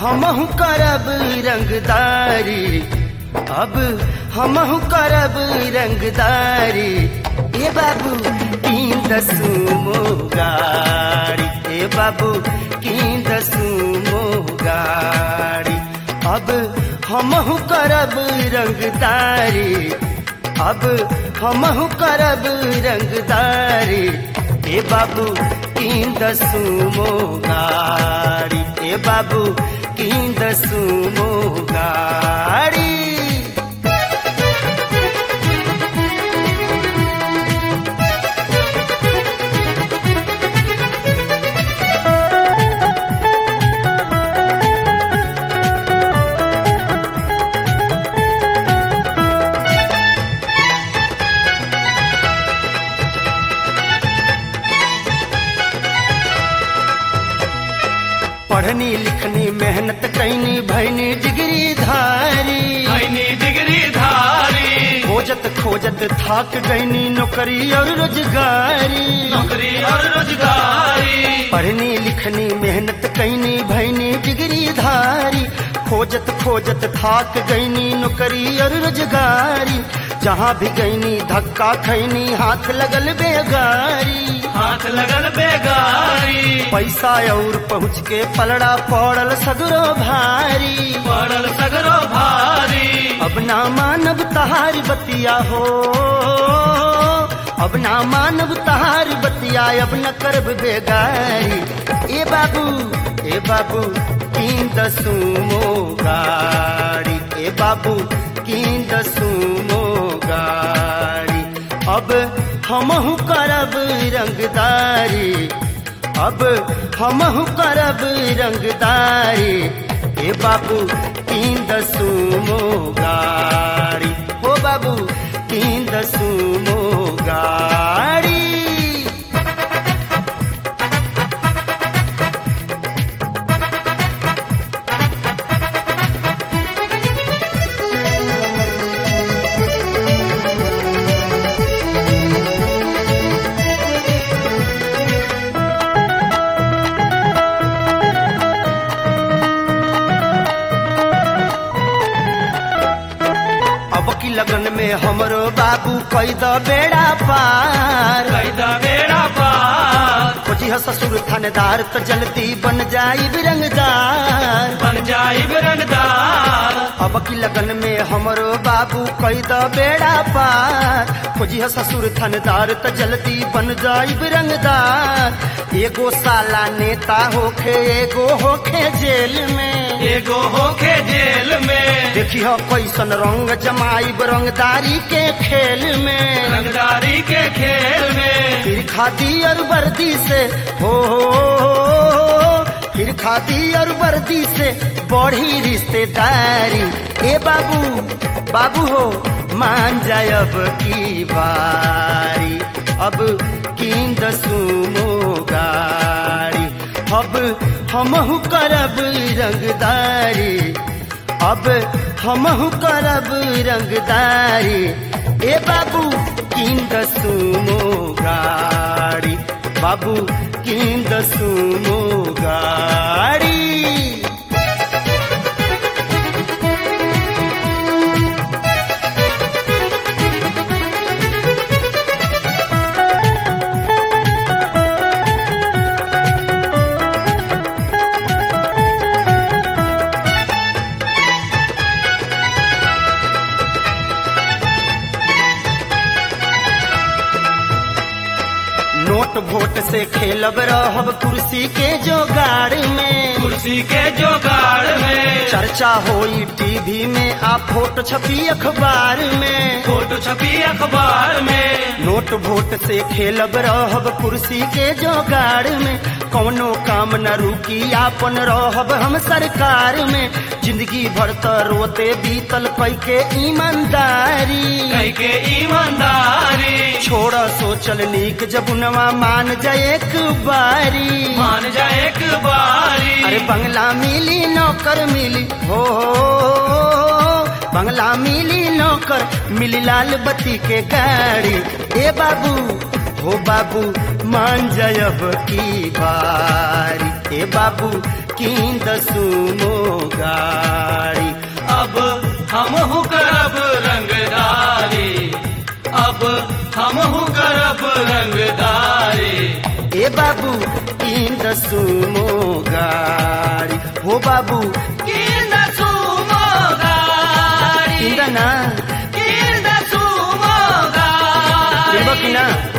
हमहु करब रंगदारी अब हमहु करब रंगदारी ए बाबू तीन दसू गाड़ी ए बाबू तीन दसू गाड़ी अब हमहु करब रंगदारी अब हमहु करब रंगदारी ए बाबू तीन दसू गाड़ी ए बाबू तीन दसू गाड़ी पढ़नी लिखनी मेहनत कैनी भैनी डिग्री धारी भैनी डिग्री धारी खोजत खोजत थाक गईनी नौकरी और रोजगारी नौकरी और रोजगारी पढ़नी लिखनी मेहनत कैनी भैनी डिग्री धारी खोजत खोजत थाक गईनी नौकरी और रोजगारी जहाँ भी गईनी धक्का खैनी हाथ लगल बेगारी हाथ लगल बेगारी पैसा और पहुँच के पलड़ा पड़ल सगरो भारी पड़ल सगरो भारी अब ना मानव तहार बतिया हो अब ना मानव तहार बतिया अब न करब बेगारी ए बाबू ए बाबू तीन दसुमो गाड़ी ए बाबू तीन दसुमो गाड़ी अब हमहु करब रंगदारी अब हमहु करब रंगदारी ए बाबू तीन दसुमो गाड़ी ओ बाबू तीन दसुमो गाड़ी अब की लगन में हमरो बाबू कई द बेड़ा पार कैदा बेड़ा पार खोजी ह ससुर थानेदार तो जल्दी बन जाई रंगदार बन जाई रंगदार अब की लगन में हमरो बाबू कई द बेड़ा पार खोजी ह ससुर थानेदार तो जल्दी बन जाई रंगदार एगो साला नेता होखे एगो होखे जेल में एगो होके जेल में देखी हो कैसन रंग जमाई रंगदारी के खेल में रंगदारी के खेल में फिर खादी और वर्दी से हो, हो, हो, हो फिर खादी और वर्दी से बढ़ी रिश्तेदारी ए बाबू बाबू हो मान जाए अब की बारी अब किन दसुमो गाड़ी अब हमहु करब रंगदारी अब हमहु करब रंगदारी ए बाबू किन दसुमो गाड़ी बाबू किन दसुमो गाड़ी नोट वोट से खेलब रहब कुर्सी के जोगाड़ में कुर्सी के जोगाड़ में चर्चा होई टीवी में आ फोटो छपी अखबार में फोटो छपी अखबार में नोट वोट से खेलब रहब कुर्सी के जोगाड़ में कौनो काम न रुकी आपन रहब हम सरकार में जिंदगी भर त रोते बीतल कई के ईमानदारी कई के ईमानदारी छोड़ सोचल नीक जबुनवा मान जाए एक बारी मान जा एक बारी अरे बंगला मिली नौकर मिली हो, हो, हो बंगला मिली नौकर मिली लाल बत्ती के गाड़ी ए बाबू हो बाबू मान जायब की बारी ए बाबू किंद सुमो गाड़ी अब हम करब रंगदारी अब हम करब रंगदारी ए बाबू किंद सुमो गाड़ी हो बाबू किंद सुमो गाड़ी किंद ना किंद सुमो गाड़ी किंब की ना